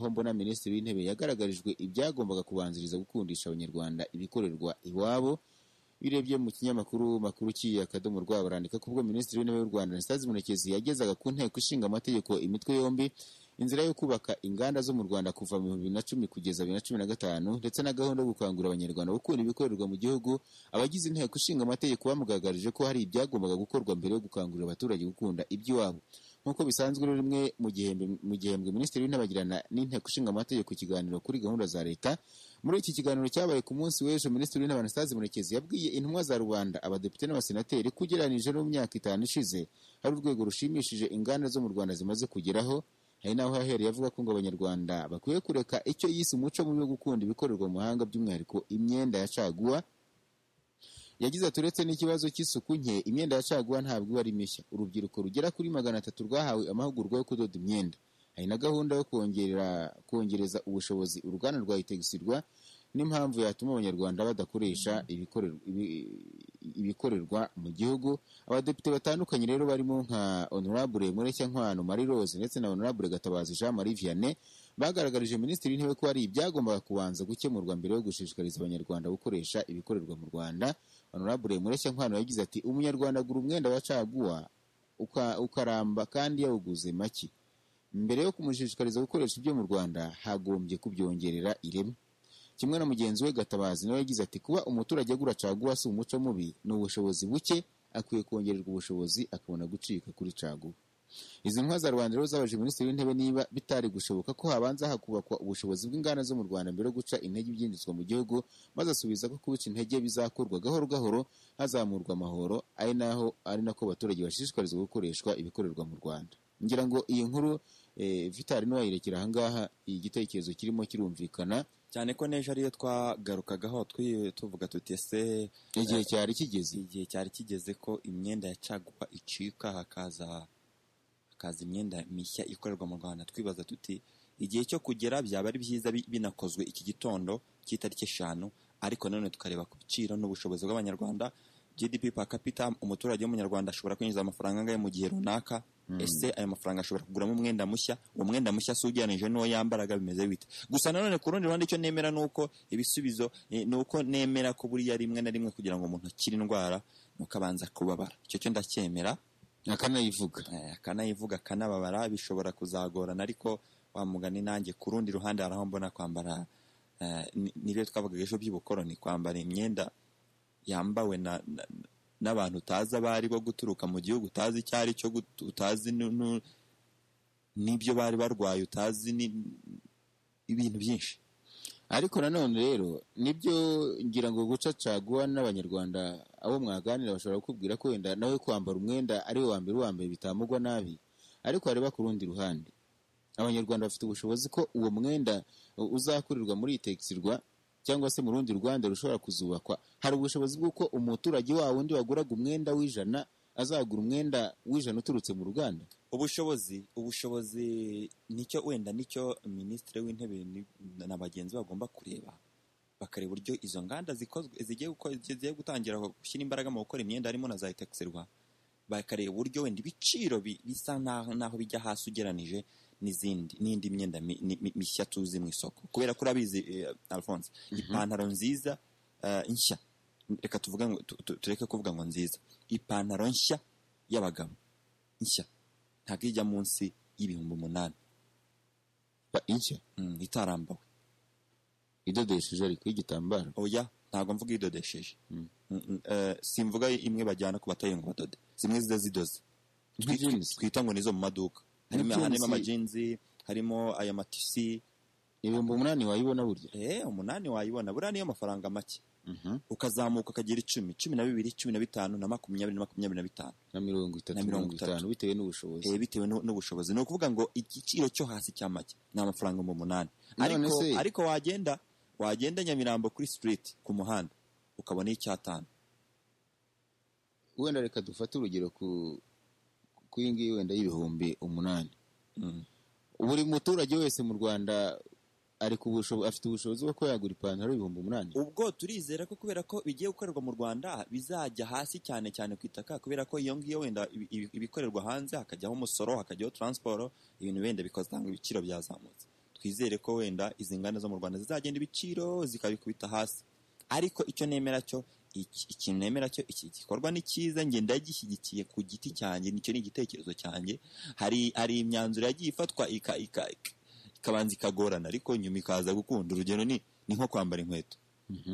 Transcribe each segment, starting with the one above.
aho mbona Minisitiri w'Intebe yagaragarijwe ibyagombaga kubanziriza gukundisha Abanyarwanda ibikorerwa iwabo birebye mu kinyamakuru makuru cy'iyi akadomo rwa barandika kubwo Minisitiri w'Intebe w'u Rwanda Anastase Murekezi yagezaga ku nteko ishinga amategeko imitwe yombi inzira yo kubaka inganda zo mu Rwanda kuva mu bibiri na cumi kugeza bibiri na cumi na gatanu ndetse na gahunda yo gukangurira Abanyarwanda gukunda ibikorerwa mu gihugu abagize inteko ishinga amategeko bamugaragarije ko hari ibyagombaga gukorwa mbere yo gukangurira abaturage gukunda iby'iwabo nk'uko bisanzwe rero rimwe mu gihembwe mu gihembwe minisitiri w'intebe agirana n'inteko ishinga amategeko ikiganiro kuri gahunda za leta muri iki kiganiro cyabaye ku munsi w'ejo minisitiri w'intebe anastase murekezi yabwiye intumwa za rubanda abadepite n'abasenateri ko ugereranyije no mu myaka itanu ishize hari urwego rushimishije inganda zo mu rwanda zimaze kugeraho hari n'aho yahereye avuga ko ngo abanyarwanda bakwiye kureka icyo yise umuco mubi wo gukunda ibikorerwa mu mahanga by'umwihariko imyenda ya caguwa yagize ati uretse n'ikibazo cy'isuku nke imyenda ya caguwa ntabwo iba ari mishya urubyiruko rugera kuri magana atatu rwahawe amahugurwa yo kudoda imyenda hari na gahunda yo kongerera kongereza ubushobozi uruganda rwa itegisirwa n'impamvu yatuma abanyarwanda badakoresha ibikorerwa- ibi- ibikorerwa mu gihugu abadepite batandukanye rero barimo nka honorable mureshya nkwano marie rose ndetse na honorable gatabazi jean marie vianney bagaragarije minisitiri w'intebe ko hari ibyagombaga kubanza gukemurwa mbere yo gushishikariza abanyarwanda gukoresha ibikorerwa mu rwanda honorable mureshya nkwano yagize ati umunyarwanda agura umwenda wa caguwa uka- ukaramba kandi yawuguze make mbere yo kumushishikariza gukoresha ibyo mu rwanda hagombye kubyongerera ireme kimwe na mugenzi we gatabazi nawe yagize ati kuba umuturage agura caguwa si umuco mubi ni ubushobozi buke akwiye kongererwa ubushobozi akabona gucika kuri caguwa izi nkwa za rubanda rero zabaje minisitiri w'intebe niba bitari gushoboka ko habanza hakubakwa ubushobozi bw'inganda zo mu rwanda mbere yo guca intege ibyinjizwa mu gihugu maze asubiza ko kubica intege bizakorwa gahoro gahoro hazamurwa amahoro ari naho ari nako abaturage bashishikarizwa gukoreshwa ibikorerwa mu rwanda ngira ngo iyi nkuru eh, vitali ntiwayirekera ahangaha igitekerezo kirimo kirumvikana cyane ko n'ejo ariyo twagarukagaho twi- tuvuga tuti ese igihe cyari kigeze igihe cyari kigeze ko imyenda ya caguwa icika hakaza hakaza imyenda mishya ikorerwa mu rwanda twibaza tuti igihe cyo kugera byaba ari byiza bi- binakozwe iki gitondo cy'itariki eshanu ariko nanone tukareba ku biciro n'ubushobozi bw'abanyarwanda gdp per capita umuturage w'umunyarwanda ashobora kwinjiza amafaranga angahe mu gihe runaka ese ayo mafaranga ashobora kuguramo umwenda mushya uwo mwenda mushya si ugereranije n'uwo yambaraga bimeze bite gusa nanone ku rundi ruhande icyo nemera ni uko ibisubizo eh, ni uko nemera ko buriya rimwe na rimwe kugira ngo umuntu akire indwara ni uko abanza kubabara icyo cyo ndacyemera akanayivuga eh, akanayivuga akanababara bishobora kuzagorana ariko wa mugani nanjye ku rundi ruhande hari aho mbona kwambara eh, ni- nibyo twavugaga ejo by'ubukoroni kwambara imyenda yambawe na- na- n'abantu utazi abo ari bo guturuka mu gihugu utazi icyo ari cyo gut- utazi nu- nu- n'ibyo bari barwaye utazi ni- ibintu byinshi ariko nanone rero nibyo ngira ngo guca caguwa n'abanyarwanda abo mwaganira bashobora kukubwira ko wenda nawe kwambara umwenda ari we wa mbere wambaye bitamugwa nabi ariko hareba ku rundi ruhande abanyarwanda bafite ubushobozi ko uwo mwenda u- uzakurirwa muri itekisirwa cyangwa se mu rundi rwanda rushobora kuzubakwa hari ubushobozi bw'uko umuturage wa wundi waguraga umwenda w'ijana azagura umwenda w'ijana uturutse mu ruganda ubushobozi ubushobozi nicyo wenda nicyo minisitiri w'intebe ni- na bagenzi be bagomba kureba bakareba uburyo izo nganda zikozwe zigiye guko- zigiye gutangira gushyira imbaraga mu gukora imyenda harimo na za etekisirwa bakareba uburyo wenda ibiciro bi- bisa n'aho n'aho bijya hasi ugeranije n'izindi n'indi myenda mi- ni- mi- mishya tuzi mu isoko kubera ko urabizi eh, Alphonse ipantaro nziza eh, nshya reka tuvuge ngo- tu- tu- tureke kuvuga ngo nziza ipantaro nshya y'abagabo nshya ntabwo ijya munsi y'ibihumbi umunani Ba- inshya Mm, itarambawe idodesheje ariko y'igitambaro oya ntabwo mvuga idodesheje Mm. Mm, mm, eh, simvuga imwe bajyana ku batayi ngo badode zimwe ziza zidoze Nka Twi- jeans. twita ngo nizo mu maduka harimo jeans. harimo amajinzi harimo aya matisi ibihumbi umunani wayibona burya eh umunani wayibona buriya niyo mafaranga make Mhm. ukazamuka ukagira icumi cumi na bibiri cumi na bitanu na makumyabiri na makumyabiri na bitanu na mirongo itatu Na mirongo mirongo itanu itatu. bitewe n'ubushobozi eh, bitewe n'u- n'ubushobozi ni ukuvuga ngo igiciro cyo hasi cya make ni amafaranga mu munani None ariko, se- ariko wagenda wagenda nyamirambo kuri street ku muhanda ukabona icyatanu wenda reka dufate urugero ku ku iyi ngiyi wenda y'ibihumbi umunani Mm. buri muturage wese mu rwanda ari ku busho- afite ubushobozi bwo kuba yagura ipantaro y'ibihumbi umunani ubwo turizera ko kubera ko bigiye gukorerwa mu rwanda bizajya hasi cyane cyane ku itaka kubera ko iyo ngiyo wenda ibi- ibi- ibikorerwa hanze hakajyaho umusoro hakajyaho transport ibintu wenda bikazanga ibiciro byazamutse twizere ko wenda izi nganda zo mu rwanda zizagenda ibiciro zikabikubita hasi ariko icyo nemera cyo iki- ikintu nemera cyo iki gikorwa ni cyiza njye ndagishyigikiye ku giti cyanjye nicyo ni igitekerezo cyanjye hari hari imyanzuro yagiye ifatwa ika- ika- ikabanza ikagorana ariko nyuma ikaza gukunda urugero ni ni nko kwambara inkweto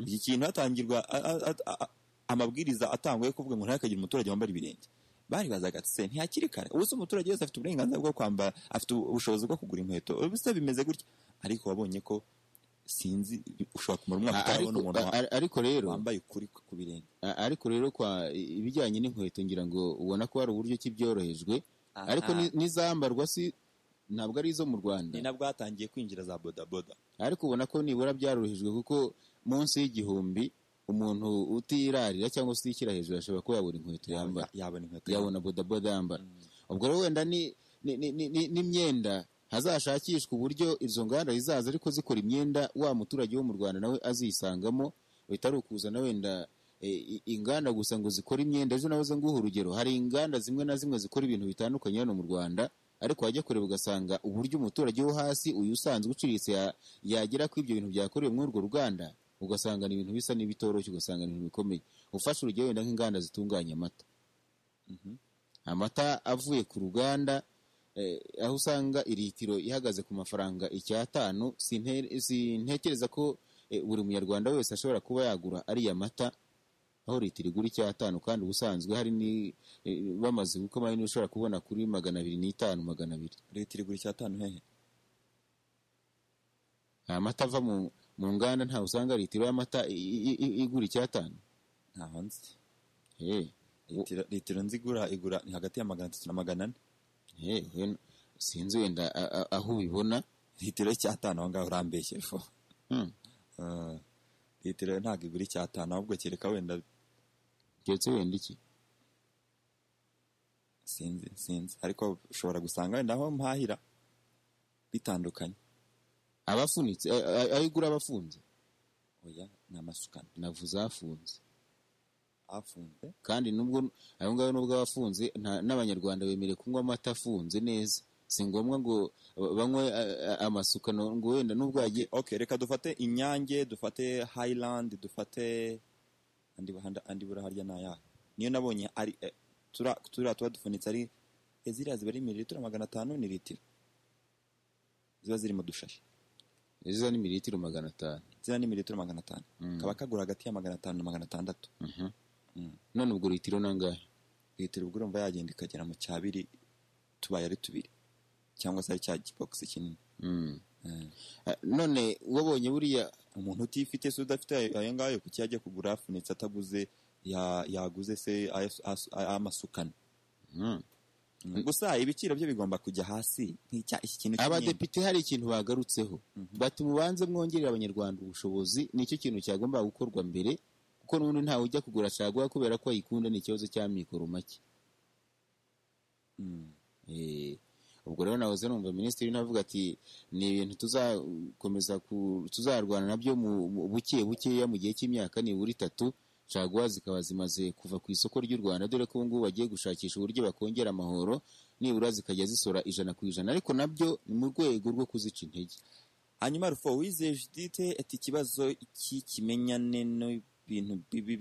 iki kintu hatangirwa a- a- a- a- amabwiriza atangwa yo kuvuga ngo ntihakagire umuturage wambara ibirenge bari bazaga se ntihakiri kare ubu se umuturage wese afite uburenganzira bwo kwambara afite ubushobozi bwo kugura inkweto ubu se bimeze gutya ariko wabonye ko sinzi ushobora kumara umwaka utarabona Ariko- umuntu wa- a- ariko rero wambaye ukuri ku birenge a- ariko rero kwa ibijyanye n'inkweto ngira ngo ubona ko hari uburyo ki byorohejwe ariko ni- n'izambarwa si ntabwo ari izo mu rwanda ni nabwo hatangiye kwinjira za bodaboda ariko ubona ko nibura byarorohejwe kuko munsi y'igihumbi umuntu utirarira cyangwa se utikira hejuru ashobora kuba yabura inkweto yambara yabona inkweto yabona bodaboda yambara ubwo rero wenda ni- ni- ni- ni- ni- n'imyenda hazashakishwa uburyo izo nganda zizaza ariko zikora imyenda wa muturage wo mu rwanda nawe azisangamo bitari ukuzana wenda e, i- inganda gusa ngo zikore imyenda ejo nawe nguha urugero hari inganda zimwe na zimwe zikora ibintu bitandukanye hano mu rwanda ariko wajya kureba ugasanga uburyo umuturage wo hasi uyu usanzwe uciriritse ya- yagera kuri ibyo bintu byakorewe muri urwo ruganda ugasanga ni ibintu bisa n'ibitoroshye ugasanga ni ibintu bikomeye ufashe urugero wenda nk'inganda zitunganya amata Mhm. amata avuye ku ruganda eh, aho usanga iritiro ihagaze ku mafaranga icyatanu sinte- sintekereza ko eh, buri munyarwanda wese ashobora kuba yagura ariya mata aho litiro igura icyatanu kandi ubusanzwe hari ni eh, bamaze gukoma hari n'ushobora kubona kuri magana abiri n'itanu magana abiri leta iri gura icyatanu hehe nta mata ava mu, mu nganda ntawe usanga litiro y'amata i- i- i- igura icyatanu ntaho nzi hey, Litiro- litiro nzi igura igura ni hagati ya magana atatu na magana ane hey, sinzi wenda a- a- aho ubibona litiro icyatanu aho ngaho urambeshye fo Hmm. Ah, litiro ntabwo igura icyatanu ahubwo kereka wenda keretse wenda iki sinzi sinzi ariko ushobora gusanga wenda aho mpahira bitandukanye abafunitse a- a- aho igura abafunze oya ni amasukano navuze afunze afunze kandi nubwo ayo ngayo nubwo aba afunze nta- n'abanyarwanda bemerewe kunywa amata afunze neza si ngombwa ngo ba- banywe a- a- amasukano ngo wenda nubwo yagiye ok reka dufate inyange dufate hayilandi dufate andi andi- andi bura harya ni ayahe niyo nabonye ari eh, tura- turiya tuba dufunitse ari eh, ziriya ziba ari mililitiro magana atanu ni litiro ziba ziri mu dushashi ziza ni mililitiro magana atanu ziriya ni mililitiro magana atanu kaba kagura hagati ya magana atanu na magana atandatu Mhm. Mm. none ubwo litiro nangahe litiro ubwo urumva yagenda ikagera mu cya biri tubaye ari tubiri cyangwa se ari cya kibogisi kinini Mm. Eh, Ah, none wabonye buriya umuntu utifite se udafite ayo ayo ngayo kuki yajya kugura afunitse ataguze ya- yaguze se ayo- ayo- ayo amasukano Mm. Mm. gusa ibiciro byo bigomba kujya hasi nk'icya iki kintu cy'imyenda. abadepite hari ikintu bagarutseho Mhm. bati mubanze mwongerera abanyarwanda ubushobozi nicyo kintu cyagomba gukorwa mbere kuko n'ubundi ntawe ujya kugura caguwa kubera ko ayikunda ni ikibazo cy'amikoro make Mm. Eh, ubwo rero nahoze numva minisitiri navuga ati ni ibintu tuzakomeza ku- tuzarwana nabyo mu mu- buke bukeya mu gihe cy'imyaka nibura itatu caguwa zikaba zimaze kuva ku isoko ry'u rwanda dore ko ubungubu bagiye gushakisha uburyo bakongera amahoro nibura zikajya zisora ijana ku ijana ariko nabyo ni mu rwego rwo kuzica intege hanyuma rufo wizeye judite ati ikibazo cy'ikimenyane n'ibintu bibi